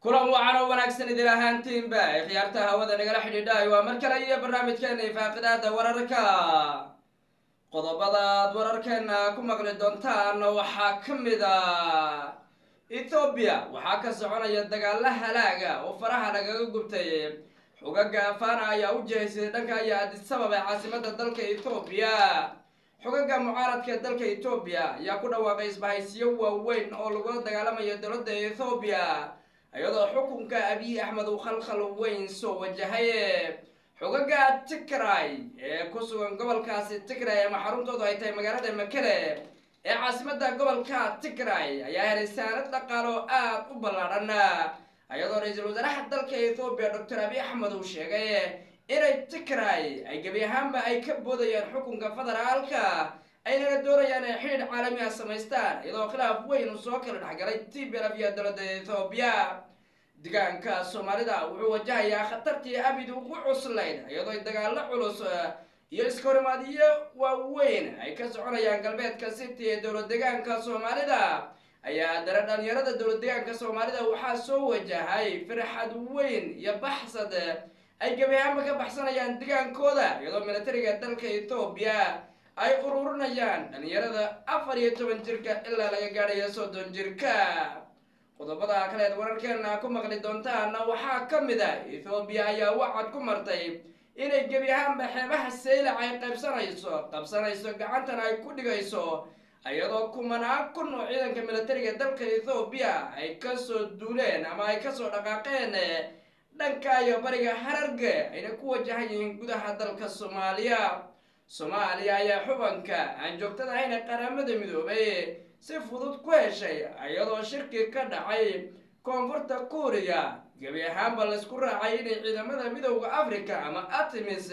kulan wacan oo wanaagsan idil ahaantiinba ee khiyaarta hawada nagala xidhiidhaay waa mar kale iyo barnaamijkeena ifaaqidaada wararka qodobadaad wararkeena ku maqli doontaan waxaa ka mid a ethoobiya waxaa ka soconaya dagaalo halaaga oo faraha lagaga gubtay xogaga afana ayaa u jihaysay dhanka iyo adisabab ee caasimada dalka ethoobiya xogaga mucaaradka ee dalka ethoobiya ayaa ku dhawaaqay isbahaysiyo waaweyn oo lagula dagaalamayo dowladda ethoobiya iyadoo xukunka abiy axmed uu khalkhal weyn soo wajahay xogaga tigray ee ku sugan gobolkaasi tigray ama xaruntoodu ay tahay magaalada makele ee caasimada gobolka tigray ayaa helay saanad dhaqaalo aada u ballaadhan iyadoo ra-iisul wasaaraha dalka ethoobiya doctor abiy axmed uu sheegay inay tigray ay gebi ahaanba ay ka boodayaan xukunka federaalka aynana doonayaan ay xidhiidh caalami ah samaystaan iyadoo khilaaf weyn uu soo kala dhexgalay tblf iyo dowladda ethoobiya deegaanka soomaalida wuxuu wajahayaa khatartii abid ugu cuslayd iyadoo dagaalo culus iyo iskahorimaadyo waaweyn ay ka soconayaan galbeedka city ee dowlad deegaanka soomaalida ayaa dare dhalinyarada dowlad deegaanka soomaalida waxaa soo wajahay firxad weyn iyo baxsad ay gebi ahaanba ka baxsanayaan degaankooda iyadoo militariga dalka ethoobiya ay ururinayaan dhalinyarada afar iyo toban jirka ilaa laga gaadhayo soddon jirka qodobada kaleed wararkeena ku maqli doontaana waxaa ka mid a ethoobiya ayaa wacad ku martay inay gebi ahaanba xeebaha saylac ay qaybsanayso qabsanayso gacantana ay ku dhigayso iyadoo kumanaan kun oo ciidanka militariga dalka ethoobiya ay kasoo duuleen ama ay kasoo dhaqaaqeen dhanka iyo bariga hararge ayna ku wajahan yihiin gudaha dalka soomaaliya soomaaliya ayaa xubanka aan joogtada ahayna qaramada midoobay si fudud ku heshay iyadoo shirki ka dhacay koonfurta kuuriya gebi ahaanba laysku raacay inay ciidamada midowda africa ama artemis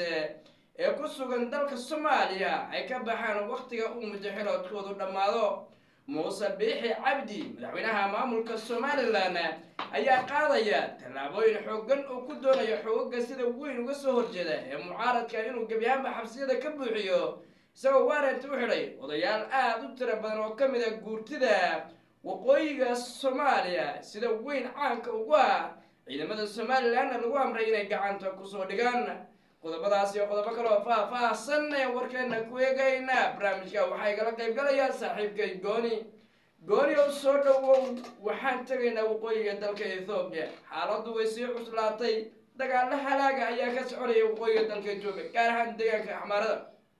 ee ku sugan dalka soomaaliya ay ka baxaan wakhtiga uu mujaxiloodkoodu dhammaado muuse biixi cabdi madaxweynaha maamulka somalilan ayaa qaadaya tallaabooyin xoogan uu ku doonayo xoogaga sida weyn uga soo horjeeda ee mucaaradka inuu gebi ahaanba xabsiyada ka buuxiyo isagoo waarent u xidhay odayaal aada u tiro badan oo ka mid a guurtida waqooyiga soomaaliya sida weyn caanka ugu ah ciidamada somalilanna lagu amray inay gacanta kusoo dhigaan qodobadaas iyo qodobo kaloo faah-faahsan ee warkeena ku eegayna barnaamijka waxaa igala qayb galayaa saaxiibkay gooni gooni oo soo dhowow waxaan tegaynaa waqooyiga dalka ethoobiya xaaladdu way sii cuslaatay dagaalo halaaga ayaa ka soconaya waqooyiga dalka etoobiya gaar ahaan deegaanka axmaarada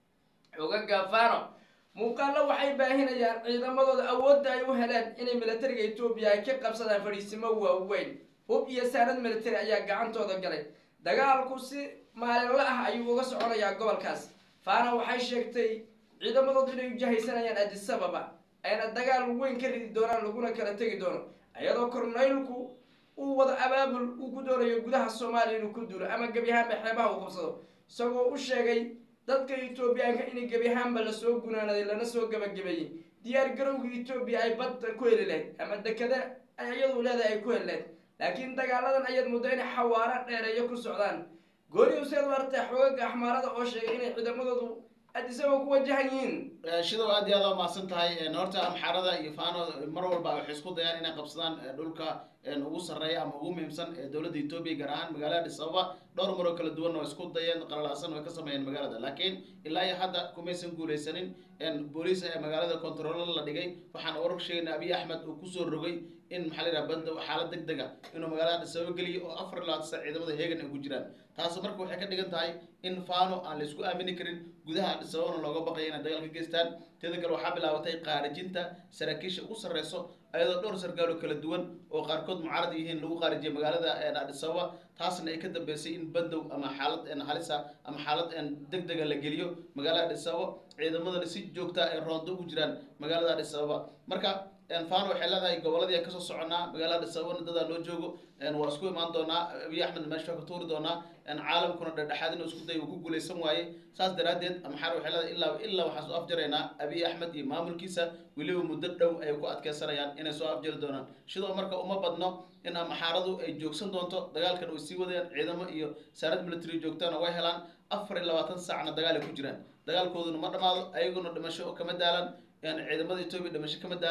xogaga fano muuqaalo waxay baahinayaan ciidamadooda awoodda ay u heleen inay militariga etoobiya ay ka qabsadaan fadhiisimo waaweyn hub iyo saanad militari ayaa gacantooda galay dagaalku si maalinla ah ayuu uga soconayaa gobolkaas fana waxay sheegtay ciidamadoodu inay ujahaysanayaan adisababa ayna dagaal weyn ka ridi doonaan laguna kala tegi doono iyadoo korneylku uu wado abaabul uu ku doonayo gudaha soomaaliya inuu ku duulo ama gebi ahaanba xeebaha uu qabsado isagoo u sheegay dadka etoobiyaanka in gebi ahaanba lasoo gunaanaday lana soo gabagabeeyey diyaar garowga etoobiya ay badda ku heli lahayd ama dekada ay iyadu leedahay ay ku heli lahayd laakiin dagaaladan ayaad muddo inay xawaaro dheereeyo ku socdaan gooni useed warta xoogaga axmaarada oo sheegay inay ciidamadoodu adisaba ku wajahan yihiin shidow aad iyo aad waa mahadsan tahay horta amxaarada iyo fano mar walba waxay isku dayaan inay qabsadaan dhulka ugu sarreeya ama ugu muhiimsan ee dowladda etoobiya gaar ahaan magaalada adis ababa dhowr maroo kala duwan oo isku dayeen qalalaasan oo ka sameeyeen magaalada laakiin ilaa iyo hadda kumaysan guuleysanin booliis ee magaalada controlo la dhigay waxaana wararka sheegayna abiy axmed uu kusoo rogay in maxaa la yidhaha banda xaalad deg dega inuu magaalada adis ababa geliyo oo afar iyo labaatan sac ciidamada heegan ay ku jiraan taasi marka waxay ka dhigan tahay in fano aan la isku aamini karin gudaha adis ababana looga baqaya inay dagaal ka geystaan teeda kale waxaa bilaabatay qaarijinta saraakiisha ugu sarreyso ayadoo dhowr sargaal oo kala duwan oo qaarkood mucaarad yihiin lagu qaarijiyay magaalada adis ababa taasna ay ka dambeysay in bandow ama xaalad halisa ama xaalad deg dega la geliyo magaalada adis ababa ciidamadana si joogta ay roondo ugu jiraan magaalada adis ababa marka fano waxay leedahay goboladii kasoo soconaa magaalada adis ababana dadaa loo joogo waa isku imaan doonaa abiy axmed meesha ka tuuri doonaa caalamkuna dhexdhexaad inuu isku day uu ku guuleysan waaye saas daraaddeed amxaar waxay leedahay ilaa ilaa waxaan soo afjaraynaa abiy axmed iyo maamulkiisa weliba muddo dhow ay ku adkeysanayaan inay soo afjari doonaan sidoo marka uma badno in amxaaradu ay joogsan doonto dagaalkan way sii wadayaan ciidamo iyo saarad military joogtana way helaan afar iyo labaatan saacna dagaal ay ku jiraan dagaalkooduna ma dhamaado ayaguna dhimasho kama daalan yani ciidamada etoobiya dhimasho kama daalan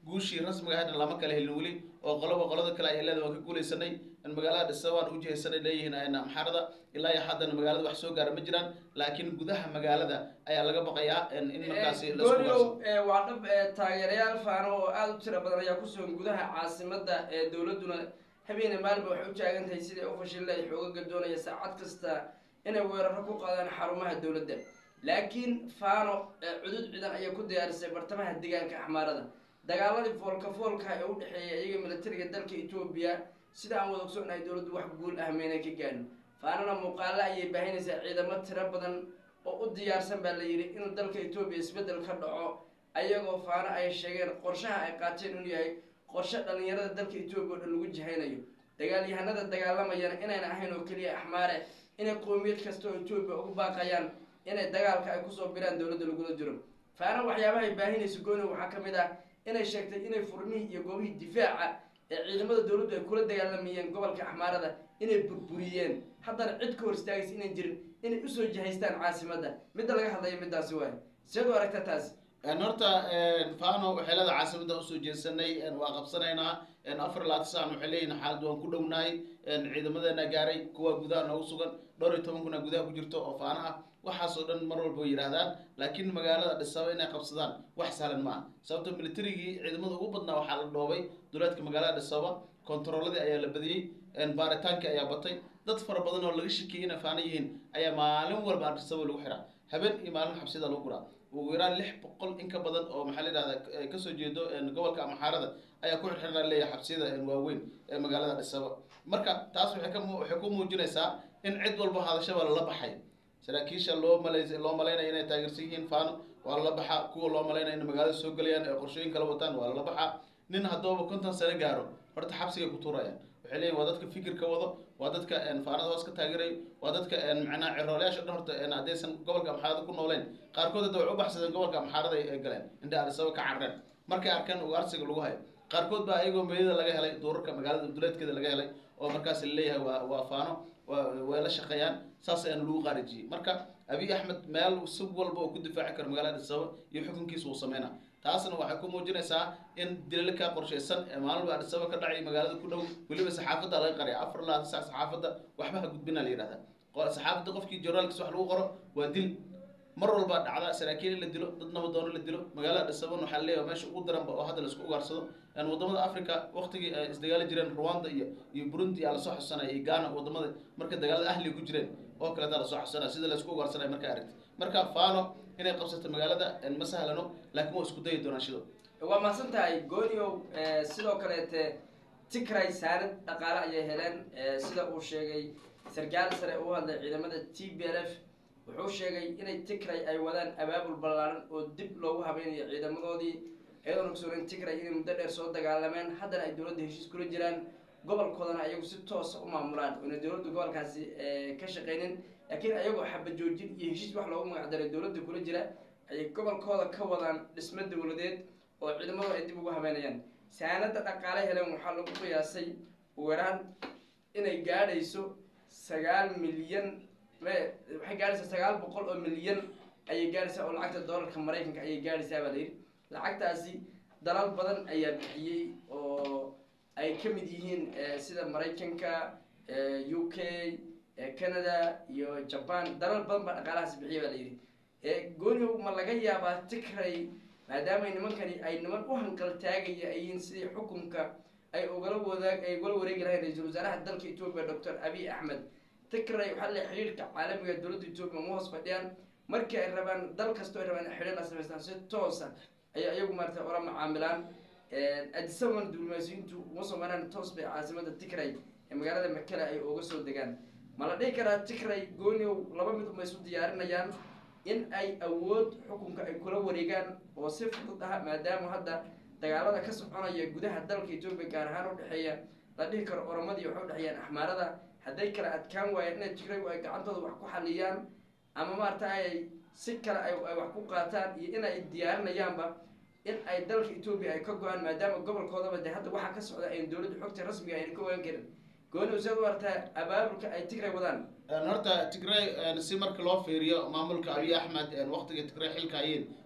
guushii rasmiga ahaydna lama kala helin weli oo qoloba qolada kale ayaa leeda waan ka guuleysanay magaalada dhisa waan ujihaysanay leeyihiin amxaarada ilaa iyo haddana magaalada wax soo gaara ma jiraan laakiin gudaha magaalada ayaa laga baqayaa in markaasi la isku gooryow gaarsiiyo. waa dhab ee, taageerayaal faano oo aada u tiro badan ayaa ku sugan gudaha caasimada ee dowladuna habeene maalinba waxay u taagan tahay sidai u fashilla ay xoogaga doonaya saacad kasta inay weeraro ku qaadaan xarumaha dowladda laakiin faano ee, cudud ciidan ayay ku diyaarisay bartamaha deegaanka axmaarada dagaaladii foolka foolka ee u dhexeeya iyaga militariga dalka etoobiya sida aan wada ogsoonahay dowladdu wax guul ah meynay ka gaadhin faanana muuqaalo ayay baahinaysaa ciidamo tiro badan oo u diyaarsan baa la yidhi inuu dalka etoobiya isbeddel ka dhaco ayagoo faano ay sheegeen qorshaha ay qaateen inuu yahay qorshe dhallinyarada dalka etoobiya oo dhan lagu jihaynayo dagaalyahanada dagaalamayana inayna ahayn oo keliya axmaare inay qowmiyad kasta oo etoobiya ugu baaqayaan inay dagaalka ay kusoo biraan dowladda lagula jiro faano waxyaabahay baahinaysa gooni waxaa ka mid ah inay sheegtay inay furmihii iyo goobihii difaaca ee ciidamada dowladdu ay kula dagaalamayeen gobolka axmaarada inay burburiyeen haddana cid ka hor istaagaysa inay jirin inay usoo jihaystaan caasimadda midda laga hadlaya middaasi waay seed u aragta taasi Een, horta een, fano waxay leedahay caasimada usoo jeesanay een, waa qabsanaynaa een, afar iyo labaatan saacan waxay leeyihin xaalad waan ku dhownahay een, ciidamadeena gaaray kuwa gudaha noogu sugan dhowr iyo toban kuna gudaha ku jirto oo faana ah waxaasoo dhan mar walba way yidhaahdaan laakiin magaalada dhisaba inay qabsadaan wax sahlan ma aha sababto militarigii ciidamada ugu badnaa waxaa la dhoobay duleedka magaalada dhisaba kontarooladii ayaa la badiyey een, baaritaankii ayaa batay dad fara badan oo laga shakiyey inay faana yihiin ayaa maalin walba dhisaba lagu xiraa habeen iyo maalin xabsida lagu guraa ugu yaraan lix boqol in ka badan oo maxaa la yidhahda eh, kasoo jeedo een, gobolka amaxaarada ayaa ku xirxiran leeyahay xabsiyada een, waaweyn ee magaalada dhisaba marka taas waxay ka mu- waxay ku muujinaysaa in cid walba hadashaba lala baxay saraakiisha loo malay loo malaynaya inay taageersan yihiin faano waa lala baxaa kuwa loo malaynaya in magaalada soo gelayaan ee qorshooyin kala wataan waa lala baxaa nin haddooba konton sano gaaro horta xabsigay ku tuurayaan waxay leeyihin waa dadka fikirka wado waa dadka een, faanada hoos ka taageerayo waa dadka een, macnaha cirooleyaasha dhan horta een, haddaysan gobolka amxaarada ku nooleen qaarkood hadda waxay u baxsadeen gobolka amxaarada ay galeen inta arisaba ka carreen markay arkeen ugaarsiga lagu hayo qaarkood baa ayagoo meeyada laga helay duurarka magaalada duleedkeeda laga helay oo markaas laleeyahay waa waa faano waa way la shaqeeyaan saas ayaana lagu qaarijiyey marka abiy axmed meel si walba oo ku difaaci karo magaalada dhisaba iyo xukunkiisa uu sameynaa taasna waxay ku muujinaysaa in dilalka qorshaysan ee maalin walba adhisaba ka dhacay magaalada ku dhow weliba saxaafadda laga qaraya afar ilaa sac saxaafadda waxba ha gudbina la yidhahda Qo- saxaafadda qofkii journaalkiisa wax lagu qoro waa dil mar walba dhacda saraakiil in la dilo dad nabadoono la dilo magaalada dhisaban waxaa leeyahay meesha ugu daranba oo hadda laisku ugaarsado een wadamada africa waqtigii ay isdagaali jireen rwanda iyo iyo burundi aa lasoo xusanaya iyo ghana wadamada marka dagaalada ahliga ku jireen oo kaleetaa lasoo xusanaya sida laisku ugaarsanaya markaa aragti marka fano inay qabsato magaalada een ma sahlano laakiin waa isku dayi doonaan shido waa mahadsan tahay gooniow eh, sidoo kaleete tigray saanad dhaqaale ayay heleen eh, sida uu sheegay sarkaal sare u hadlay ciidamada t b l f wuxuu sheegay inay tigray ay wadaan abaabul ballaaran oo dib loogu habeynayo ciidamadoodii iyadoon ogsoonayn tigray inay muddo dheer soo dagaalameen haddana ay dowladda heshiis kula jiraan gobolkoodana ayagu si toosa u maamulaan oona dowladda gobolkaasi eh, ka shaqaynin laakiin ayagoo xabajoojin iyo heshiis wax loogu magacdaray dowladda kula jira ayay gobolkooda ka wadaan dhismo dowladeed oo ciidamadu ay dib ugu habeynayaan saanada dhaqaale heleen waxaa lagu qiyaasay ugu yaraan inay gaadhayso sagaal milyan me waxay gaadhaysaa sagaal boqol oo milyan ayay gaadhaysaa oo lacagta doolarka maraykanka ayay gaadhaysaa baa layidhi lacagtaasi dalal badan ayaa bixiyey oo ay ka mid yihiin eh, sida maraykanka eh, u k eh, canada iyo jaban dalal badan baa dhaqaalahaasi bixiya baa layidhi ee gooniyow ma laga yaabaa tigray maadaama nimankani ay niman u hanqal taagaya ay yihiin sidii xukunka ay ugala wadaag ay ugala wareegi lahayn ra-iisul wasaaraha dalka etoobiya doctor abiy axmed tigray waxaa la xidhiirka caalamiga ee dowladda etoobiya ma hoos fadhiyaan markii ay rabaan dal kastoo ay rabaan in xidhiir la samaystaan si toosa ayay iyagu maarata ula macaamilaan adisaban diblomaasiyiintu uma soo maraan toos bay caasimada tigray ee magaalada makele ay uga soo degaan ma la dhihi karaa tigray gooniow laba mid uma isu diyaarinayaan in ay awood xukunka ay kula wareegaan oo si fudud ah maadaama hadda dagaalada ka soconaya gudaha dalka etoobiya gaar ahaan udhexeeya la dhihi karo oromadii waxay udhexeeyaan axmaarada hadday kala adkaan waayaan inay tigraygu ay gacantooda wax ku xaliyaan ama maarata ay si kale ay ay wax ku qaataan iyo in ay diyaarinayaanba in ay dalka etoobiya ay ka go-aan maadaama gobolkoodaba dee hadda waxaa ka socda ayn dowladda xogta rasmiga ayna ka ogaan karin gooni useed u artaa abaabulka ay tigray wadaan Een, horta tigray een, si marka loo fiiriyo maamulka abiy axmed een, waqtiga tigray xilka hayeen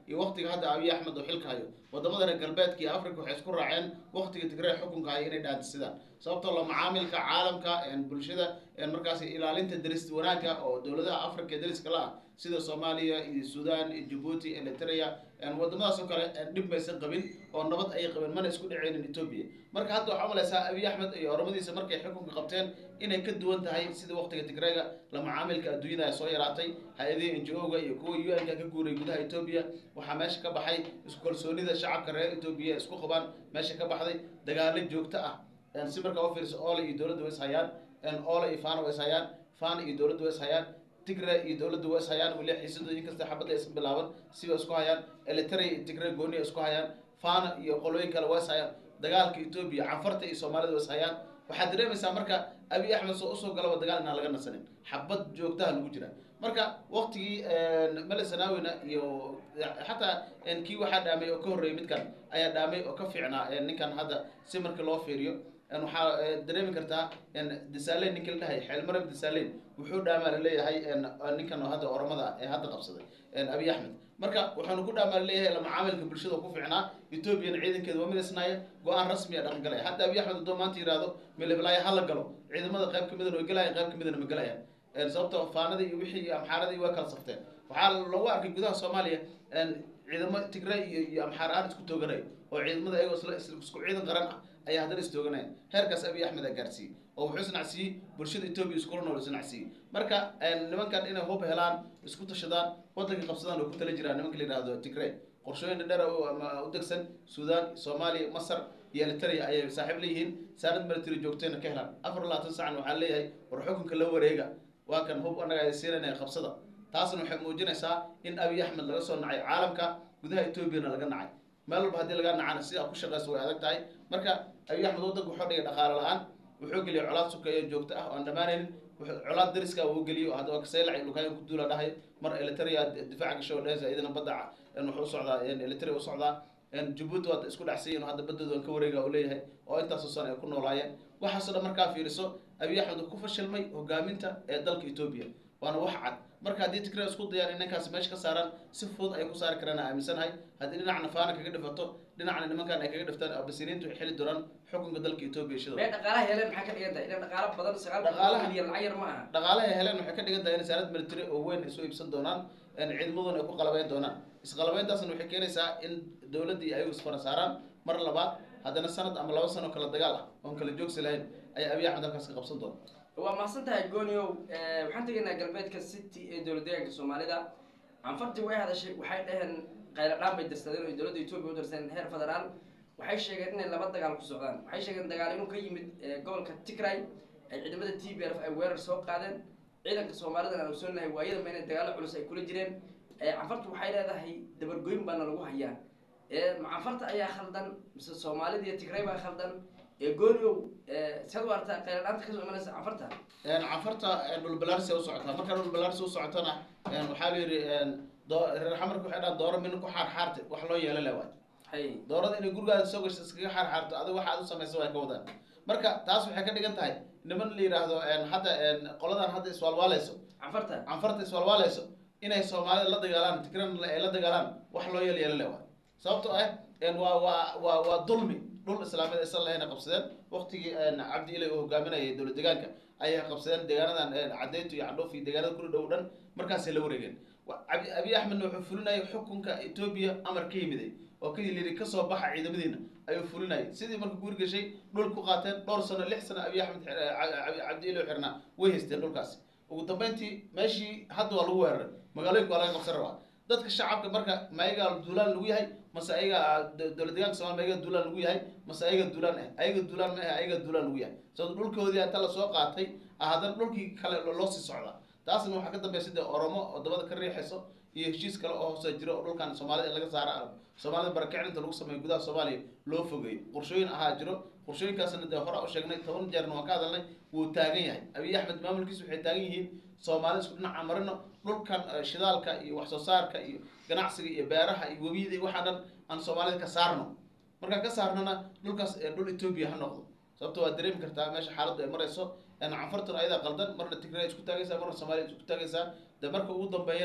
iyo waqtiga hadda abiy axmed oo xilka hayo wadamada reer galbeedka iyo africa waxay isku raaceen waqtiga tigray xukunka hayo inay dhaantisidaan sababtoo la macaamilka caalamka bulshada markaas ilaalinta deris wanaagga oo dowladaha africa ee deriska la ah sida soomaaliya iyo sudan iyo jabuuti eritrea wadamadaas oo kale dhib maysan qabin oo nabad ayay qabeen mana isku dhaceynin etoobiya marka hadda waxaa umalaysaa abiy axmed iyo oromadiisa markay xukunka qabteen inay ka duwan tahay sida waqtiga tigrayga la macaamilka adduunyada ay soo yaraatay hay-adihii ngo-ga iyo kuwa u n ka ka guuray gudaha etoobiya waxaa meesha ka baxay isku kalsoonida shacabka reer etoobiya isku qabaan meesha ka baxday dagaalo joogto ah si markaa u fiiriso ole iyo dowladda way is hayaan ole iyo fana way is hayaan fana iyo dowladda way is hayaan tigre iyo dowladda way is hayaan weli xiisadu inkasta xabadda aysan bilaaban siba isku hayaan elitary iyo tigre gooni ay isku hayaan fana iyo qolooyin kale way is hayaan dagaalka etoobiya canfarta iyo soomaalida way is hayaan waxaad dareemaysaa marka abiy axmed soo usoo galaba dagaal inaan laga nasanin xabad joogtaha lagu jira marka waqtigii mele sanawina iyo xataa kii waxaa dhaamay oo ka horreeyay midkan ayaa dhaamay oo ka fiicnaa ninkan hadda si marka loo fiiriyo waxaa dareemi kartaa disaleyn ninki la dhahay xeelmarab disaleyn wuxuu dhaamaa laleeyahay ninkan hadda oromada ee hadda qabsaday abiy axmed marka waxaanu ku dhaamaa laleeyahay la macaamilka bulshada ku fiicnaa ethoobiyan ciidankeeda waa midaysnaaya go-aan rasmi a dhaqan galaya hadda abiy axmed hadduu maanta yihahdo meleblaaya hala galo ciidamada qayb kamidana way galayaan qayb kamidana ma galayaan sababto faanadii iyo wixii iyo amxaaradii waa kala safteen waxaa lagu arkay gudaha soomaaliya ciidamo tigray iyo iyo amxaar aan isku tooganayo oo ciidamada ayagoo isla isku ciidan qaran ah ayaa haddana istooganaya heerkaas abiy axmed a gaarsiiyey oo wuxuu isnacsiiyey bulshada etoobiya iskula nool isnacsiiyey marka nimankan inay hub helaan isku tashadaan waddanka qabsadaan oo ku tala jiraan nimanka la yihahdo tigray qorshooyin dheer u degsan sudan soomaaliya masar iyo elitaria ayay saaxiib leeyihiin saanad military joogtayna ka helaan afar labaatan sacan waxaa leeyahay war xukunka la wareega waa kan hub anaga ay siinayna qabsada taasna waxay muujinaysaa in abiy axmed laga soo nacay caalamka gudaha etoobiyana laga nacay meel walba haddii laga nacana sidaa ku shaqeysa way adag tahay marka abiy axmed waddanka wuxuu dhigay dhaqaale la-aan wuxuu geliyay colaad sukeeyo joogto ah oo aan dhammaanaynin colaad dariska uu geliyo hadda kaseylac lukaayan ku duula dhahay mar elitaria difaaca gasho dhehaysa idina badda wuxuu u socdaa elitaria u socdaa jabuuti waad isku dhacsiyin hadda badooda aan ka wareega uu leeyahay oo intaasoo sano ay ku noolaayeen waxaasoo dhan markaa fiiriso abiy axmed ku fashilmay hogaaminta ee dalka etoobiya waana wax cad marka haddii tigray isku dayaan in ninkaas meesha ka saaraan si fudud ay ku saari karaan aaminsanahay haddii dhinacna faana kaga dhifato dhinacna nimankan ay kaga dhiftaan abasiniintu ay xili doonaan xukunka dalka etoobiya shida mee dhaqaalaha heleen maxaa ka dhigan tahay inay dhaqaalo badan sagaal Dhaqaalaha- milyan lacag yar ma aha dhaqaalaha ay heleen waxay ka dhigan tahay in saanad military oo weyn ay soo iibsan doonaan ciidamaduna ay ku qalabeyn doonaan isqalabeyntaasna waxay keenaysaa in dowladdii ayagu isfara saaraan mar labaad haddana sanad ama laba sano kala dagaal ah oon kala joogsi lahayn ayaa abiy axmed halkaas ka qabsan doona waa mahadsan tahay gooniow waxaan tegaynaa galbeedka city ee dowlad deegaanka soomaalida canfartii way hadashay waxay dhaheen qayladhaan bay dirsadeen oo dowladda etoobiya u dirsadeen heer federaal waxay sheegeen inay laba dagaal ku socdaan waxay sheegeen dagaal inuu ka yimid eh, gobolka tigray ay ciidamada t b f ay weerar soo qaadeen ciidanka soomaalidana aan ogsoonahay waayadaba inay dagaalo culus ay kula jireen Eh, canfartu waxay leedahay dabargoyn baana lagu hayaa Eh, ma canfarta ayaa khaldan mise soomaalida iyo tigray baa khaldan ee gooniow siad u artaa qayladhaanta kasoo imanaysa canfarta canfarta dhulbalaarsi u socotaa markaa dhulbalaarsi u socotana waxaa la yidhi doo- reer xamarka waxay dhahan dooro mina ku xaarxaarte wax loo yeelo le waay hay doorada inay gurigaada soo gasho iskaga xaarxaarto adiga waxa aad u samaysa way ka wadaan marka taas waxay ka dhigan tahay niman la yidhaahdo hadda qoladan hadda iswaalwaaleyso canfarta canfarta iswaalwaaleyso inay soomaalida la dagaalaan tigran ay la dagaalaan wax loo yeel yeelo le waay sababtoo ah waa waa waa waa dulmi dhul islaamiyad aysan lahayn ay qabsadeen waqtigii cabdi ilay uu hogaaminayay dowlad deegaanka ayay qabsadeen deegaanadan cadeytu iyo cadhoof iyo deegaanada kula dhow dhan markaasay la wareegeen Wa- Abi- abiy axmedna wuxuu fulinayay xukunka etoobiya amar ka yimiday oo ka yidhi kasoo baxa ciidamadiina ayuu fulinayay sidii marka guur gashay dhul ku qaateen dhowr sano lix sano abiy axmed xir- eh, Ca- Ca- cabdi ilay xirnaa way haysteen dhulkaasi ugu dambeyntii meeshii hadda waa lagu weeraray magaalooyinka waa laga qabsan rabaa dadka shacabka marka ma ayagaa duulaan lagu yahay mase ayaga do- dowlad deegaanka somalia ma ayaga duulaan lagu yahay mase ayaga duulaan ah ayaga duulaan ma ah ayaga duulaan lagu yahay sababto dhulkoodii inta lasoo qaatay ah haddana dhulkii kale lo- loo sii socdaa taasna waxaa ka dambeya sida oromo oo dabada ka riixayso iyo heshiis kale oo hoose jiro oo dhulkan soomaalida in laga saara soomaalida barakicinta lagu sameeyo gudaha soomaaliya loo fogeeyo qorshooyin ahaa jiro qorshooyinkaasna dee hore u sheegnay toban jeerna waan ka hadalnay wuu taagan yahay abiy axmed maamulkiisu waxay taagan yihiin soomaalida isku dhinaca marino dhulkan eh, shidaalka iyo wax soo saarka iyo ganacsiga iyo beeraha iyo webiyada iyo waxaa dhan aan soomaalida ka saarno markaan ka saarnana dhulkaas eh, dhul etoobiya ha noqdo sababto waad dareemi kartaa meesha xaaladdu ay marayso canfartuna ayadaa qaldan marna tigray isku taagaysaa marna soomaaliya isku taagaysaa de marka ugu dambeeyana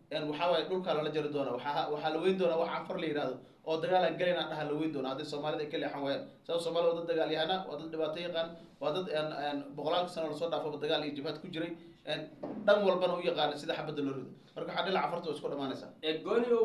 waxaa waaye dhulkaa lala jari doona waxaa waxaa la weyn doonaa wax canfar la yihahdo oo dagaalan galayna dhaha la weyn doona haddii soomaalida ay ka leexan waayaan sabab soomaalida waa dad dagaal yahana waa dad dhibaato yaqaan waa dad boqolaalka sano lasoo dhaafaba dagaal iyo jibhaad ku jiray dhan walbana u yaqaana sida xabadda loo rido marka waxaa dhila canfarta waa isku dhamaanaysaa gooniow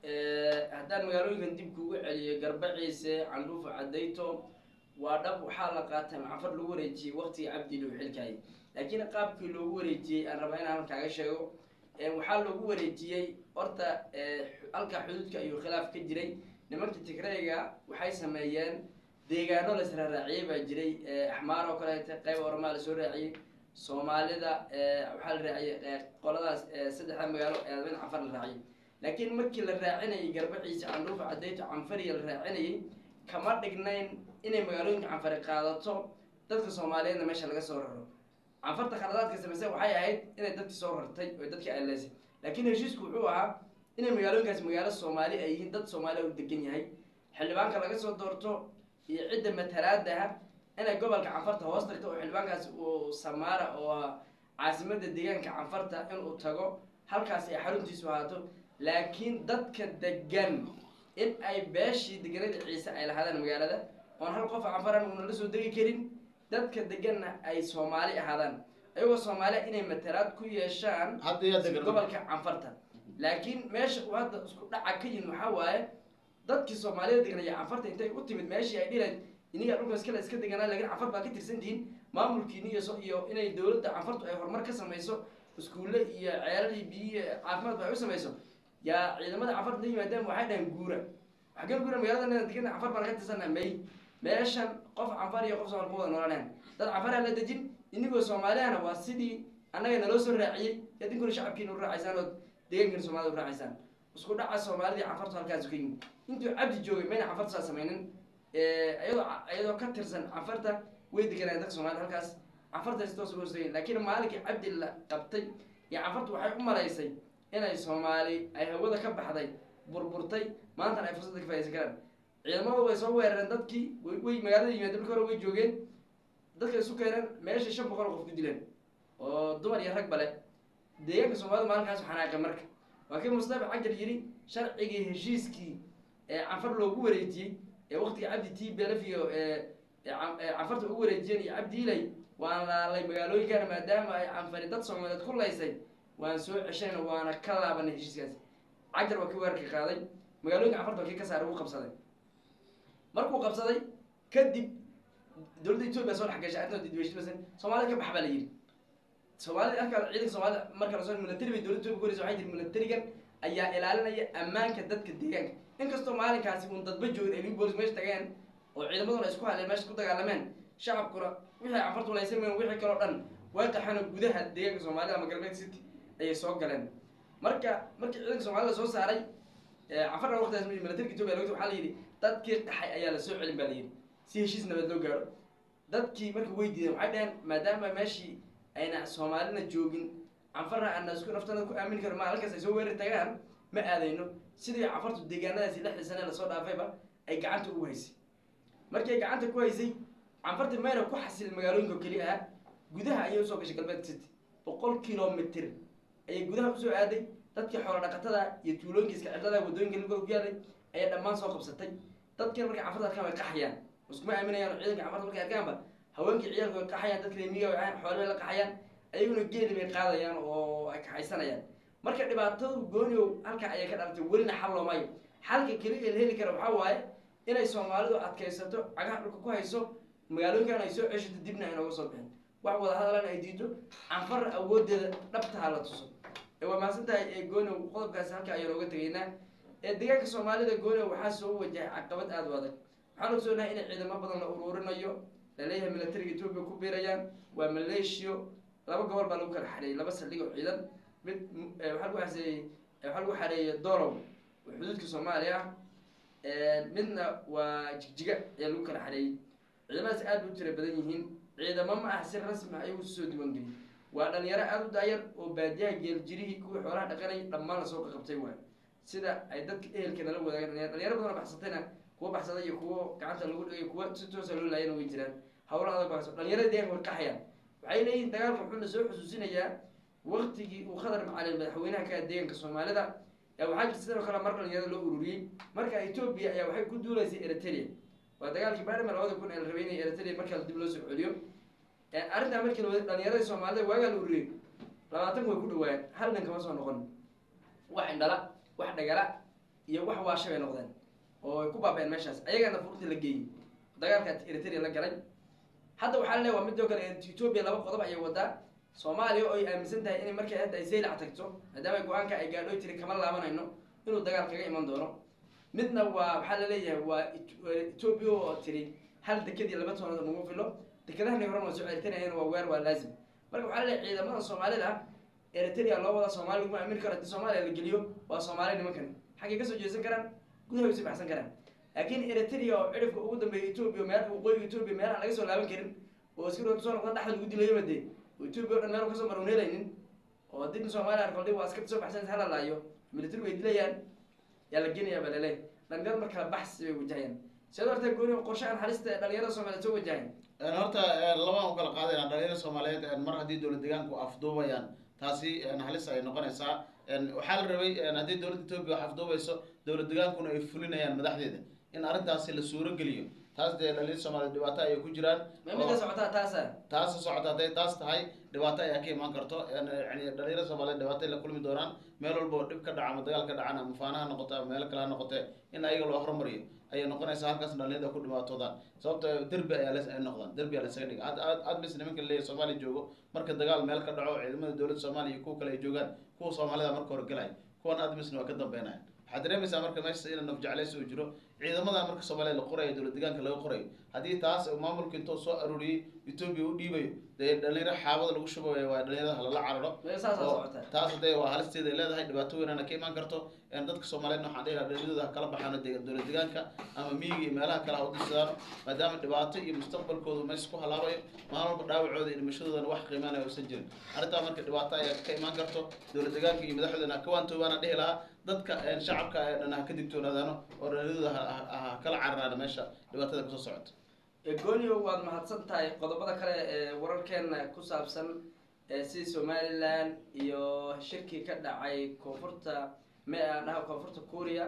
haddaan magaalooyinkan dib kuugu celiyo garbaciise candhuufa cadayto waa dhab waxaa la qaatay macfar lagu wareejiyey waqtigii cabdi lou xilkaayay laakiin qaabkii loogu wareejiyey aan rabaa inaan halkaaga sheego waxaa loogu wareejiyey horta halka xuduudka ayuu khilaaf ka jiray nimankii tigrayga waxay sameeyeen deegaano la israaraaciyey baa jiray axmaar oo kaleeta qayb oramaa lasoo raaciyey soomaalida waxaa la raaciyey qoladaas saddexda magaalo ee mid canfar la raaciyey laakiin markii la raacinayay garbaciisa candhuufa cadayto canfariya la raacinayay kama dhignayn inay magaalooyinka canfari qaadato dadka soomaaliyeedna meesha laga soo raro canfarta khaladaadka samaysa waxay ahayd inay dadki soo rartay oo dadki aleysay laakiin heshiisku wuxuu ahaa inay magaalooyinkaas magaalo soomaali ay yihiin dad soomaaliya u degan yahay xildhibaanka laga soo doorto iyo cidda matalaadaha inay gobolka canfarta hoos tagto oo xildhibaankaas uu samaara oo caasimada deegaanka canfarta inuu tago halkaas ay xaruntiisu ahaato laakiin dadka degan in ay beeshii deganada ciise ay lahaadaan magaalada oon hal qof canfaran uuna la soo degi karin dadka deganna ay soomaali ahaadaan ayagoo soomaaliya inay matalaad ku yeeshaan hadda yaa degan gobolka canfarta laakiin meesha uu hadda isku dhaca ka yimid waxaa waaye dadkii soomaalida deganaya canfarta intay u timid meeshii ay dhilayd iniga dhulka iskale iska deganaa lakin canfar baa ka tirsantihiin maamulkiini iyo iyo inay dowladda canfartu ay horumar ka samayso iskuulle iyo ceelal iyo biyo caafimaad ba ay u samayso yaa ciidamada canfarta la yimaadaan waxay dhahan guura waxaa guura magaalada degan canfar baan ka tirsanaa may meeshan qof canfar iyo qof soomaal ku wada noolaanahan dad canfara la dejin inigoo soomaaliyana waa sidii annaga naloo soo raaciyey idinkuna shacabkiina u raacaysaan oo deegaankiina soomaalida u raacaysaan isku dhaca soomaalidii canfartu halkaas ka yimid intuu cabdi joogay mayna canfarta saa samaynin iyadoo iyadoo ka tirsan canfarta way deganaayen dadka soomaalida halkaas canfarta si toos uga hoostegeen laakiin maalinkii cabdi la qabtay iyo canfartu waxay u malaysay inay soomaali ay hawada ka baxday burburtay maantana ay fursadda ka faa'idaysan karaan ciidamadu way soo weerareen dadkii way way magaalada yimaadeen marka hore way joogeen dadka isu keeneen meesha shan boqol oo qof ku dileen oo dumar iyo rag bale deegaanka soomaalida maalinkaas xanaaqay marka waa kii mustafa cajar yidhi sharcigii heshiiskii ee canfar loogu wareejiyey ee waqtiga cabdi t belef iyo canfarta ugu wareejiyeen iyo cabdi ilay waan laalay magaalooyinkana maadaama ay canfari dad soomaaliyeed ku laysay waan soo ceshayna waana ka laabanay heshiiskaasi cajar waa kii weerarka qaaday magaalooyinka canfarta waa kii ka saaray uu qabsaday markuu qabsaday kadib dowladda etoobiya soo dhex gashay arrinta didweyshmasan soomaalida ka bax baa la yidhi soomaalida arka ciidanka soomaalida marka lasoo military bay dowladda etoobiya koreysa waxay jiri militarigan ayaa ilaalinaya ammaanka dadka deegaanka inkastoo maalinkaasi uun dadba joogin ay ligu boolis meesha tageen oo ciidamaduna isku hadleen meesha ku dagaalameen shacabkuna wixii canfartu laysan mayn wixii kaloo dhan way qaxeen gudaha deegaanka soomaalida ama galbeed city ayay soo galeen marka markii ciidanka soomaalida soo saaray canfarna waqtigaas militariga etoobiya lagta waxaa la yidhi dadkii qaxay ayaa lasoo celin baa la yidhi si heshiis nabad loo gaaro dadkii marka way diideen waxay dhaheen maadaama meeshii ayna soomaalina joogin canfarna aana isku naftana ku aamini karo ma halkaas ay soo weerari tagaan ma aadayno sidii canfartu deegaanadaasi lixdii sane lasoo dhaafayba ay gacanta ugu haysay markii ay gacanta ku haysay canfartii mayna ku xasilin magaalooyinka oo keliya ah gudaha ayay usoo gashay galbeed city boqol kilomitr ayay gudaha usoo aaday dadkii xoolo dhaqatada iyo tuulooyinka iska cidlada wadooyinka lugooda ku yaalay ayay dhammaan soo qabsatay dadkiina markay canfarta arkaan way qaxayaan iskuma aaminayaan oo ciidanka canfarta markay arkaanba haweenkii ciyaalku way qaxayaan dadka reemiga way ahaan xoolahay la qaxayaan ayaguna geeli bay qaadayaan oo ay kaxaysanayaan marka dhibaatadu gooniow halkaa ayay ka dhalatay welina xal loomayo xalka keliya la heli kara waxaa waaye inay soomaalidu adkaysato cagaha dhulka ku hayso magaalooyinkan ay soo ceshato dibna ay nooga soo bixin wax wada hadalan ay diido canfar awoodeeda dhabtaha la tuso waa mahadsan tahay gooniow qodobkaasi halka ayaan ooga tegaynaa deegaanka soomaalida gooniow waxaa soo wajahay caqabad aada u adag waxaan ogsoonahay in ciidamo badan la uruurinayo laleeyahay militariga etoobiya ku biirayaan waa maleeshiyo laba gobol baa lagu kala xareeyey laba saldhig oo ciidan mid waxaa lagu xaseeyey waxaa lagu xareeyey dorow oo xuduudka soomaaliya ah midna waa jigjiga ayaa lagu kala xareeyey ciidamadaas aad bay u tira badan yihiin ciidamo ma ah si rasmi ah ayagu soo diiwaangeliyey waa dhalinyaro aada u daayar oo baadiyaha geeljirihii kuwii xoolaha dhaqanayay dhammaan lasoo qaqabtay waay sida ay dadka ehelka nala wadaagan dhalinyaro badan oo baxsatayna kuwa baxsaday iyo kuwo gacanta lagu dhigay kuwa si toosa loo laayana way jiraan hawla adag baa dhalinyarada deeganka way qaxayaan waxay leeyihin dagaalka wuxuu na soo xusuusinayaa waktigii uu khadar macalin madaxweynaha ka deeganka soomaalida ee waxaa jirta sidoo kale mar dhalinyarada loo ururiyey marka etoobiya ayaa waxay ku duuleysay eritrea waa dagaalkii baarlman labada kun ee la rabay inay eritrea markaa dib loo soo celiyo arrintaa markii la dhalinyaradii soomaalida waagaa la ururiyey labaatan way ku dhawaayeen hal nin kama soo noqon wax indhala wax dhagala iyo wax waasha bay noqdeen oo ay ku baaba-een meeshaas ayagana furta la geeyey dagaalka eritrea la galay hadda waxaa la leeya waa midoo kale etoobiya laba qodob ayay wadaa soomaaliya oo ay aaminsan tahay inay markay hadda ay saylac tagto maadaama go-aanka ay gaadho tiri kama laabanayno inuu dagaal kaga iman doono midna waa waxaa la leeyahay waa etoobiya oo tiri hal dekadii laba toonada nagu filo dekadahani horan waa soo ceritanayan waa weer waa laazim marka waxaa la leeyahay ciidamada soomaalida eritrea loo wada soomaaliya laguma aamin karo haddii soomaaliya la geliyo waa soomaaliya nimankan xaggay kasoo jeesan karaan gudaha way soo baxsan karaan laakiin eritrea oo cidhifka ugu dambeeya etoobiya meel waqooyiga etoobiya meel aan laga soo laaban karin oo iska roota soo noqda dhexda lagu dilayo made oo etoobiya o dhan meel kasoo maran helaynin oo dib soomaaliya arkoldhi waa askarta soo baxsan hala laayo military way dilayaan yaa la geenayaa baa laleeyahay dhalinyarada markaa baxsi bay wajahayaan siad horta gooni qorshahan halista ee dhalinyarada soomaaliya soo wajahayan horta labaan u kala qaadayna dhalinyarada soomaaliyeed mar haddii dowlad deegaanku afduubayaan taasi halis ay noqonaysaa waxaa la rabay haddii dowladda etoobiya wax afduubayso dowlad degaankuna ay fulinayaan madaxdeeda in arrintaasi la suuro geliyo taas dee dhalinyarada soomaaliyeed dhibaato ayay ku jiraan ma midda socotaa taasa taas socota hadday taas tahay dhibaato ayaa ka imaan karto yani dhalinyarada soomaaliyeed dhibaato ay la kulmi doonaan meel walba oo dhib ka dhaca ama dagaal ka dhacan ama faanaha noqoto ama meel kale ha noqote in ayaga loo horumariyo ayay noqonaysaa halkaas dhalinyarada ku dhibaatoodaan sababto derbi ayaa ay noqdaan derbi ayaa lasaga dhiga aad bis nimanka leeyahy soomaaliya joogo marka dagaal meel ka dhaco ciidamada dowladda soomaaliya iyo kuwa kale ay joogaan kuwa soomaalida marka hore galaya kuwan aad misna waa ka dambeynaya waxaad dareemaysaa marka meesha ina naf jeclays uu jiro ciidamada marka soomaaliya la qorayo dowlad deegaanka laga qorayo haddii taas maamulka intuu soo aruuriyey etoobiya u dhiibayo dee dhalinyaro xaabada lagu shubayo waa dhalinyarada halala cararo saasa oo socotaa taas hadee waa halisteeda ay leedahay dhibaato weynana ka imaan karto dadka soomaaliyeedna waxaan dhihi lahaa dhalinyadooda ha kala baxaano de dowlad deegaanka ama miyiga iyo meelaha kale ha u dirsadaan maadaama dhibaato iyo mustaqbalkoodu meesha ku halaabayo maalin walba dhaawacooda iyo dhimashadoodana wax qiimaanaya uusan jirin arrintaa marka dhibaato ayaa ka imaan karto dowlad deegaanka iyo madaxdoodana ha ka waantoobaana dhihi lahaa dadka shacabka ee dhan ha ka digtoonaadaano oo dhalinyadooda ha- ha ha kala cararaano meesha dhibaatada kasoo socoto goonio waad mahadsan tahay qodobada kale ee wararkeena ku saabsan ee sidii somalilan iyo shirkii ka dhacay koonfurta me aan dhaha koonfurta kuuriya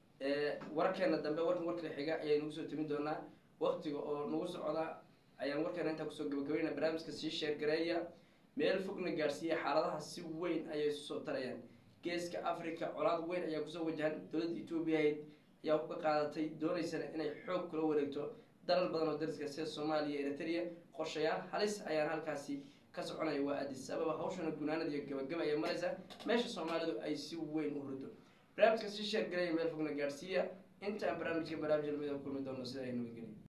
ee wararkeena dambe warkan warkala xiga ayay nagu soo timin doonaa waktiga oo nagu socda ayaan warkeena intaa kusoo gabagabayna barnaamijka sii sheergareeya meel fogna gaadhsiiya xaaladaha si weyn ayay isu soo tarayaan geeska africa colaad weyn ayaa kusoo wajahan dowladda etoobiya ahayd ayaa ka qaadatay dooneysana inay xoog kula wareegto dalal badan oo dariska sida soomaaliya iyo eritrea qorshayaal halis ayaan halkaasi ka soconaya waa adis ababa hawshana gunaanad iyo gabagaba ayay maraysaa meesha soomaalidu ay si weyn u hurdo barnaamijka sii sheergaraya meel fogna gaadhsiiya intaan barnaamijka barnaamij lamida kulmi doono sida ay nabadgelya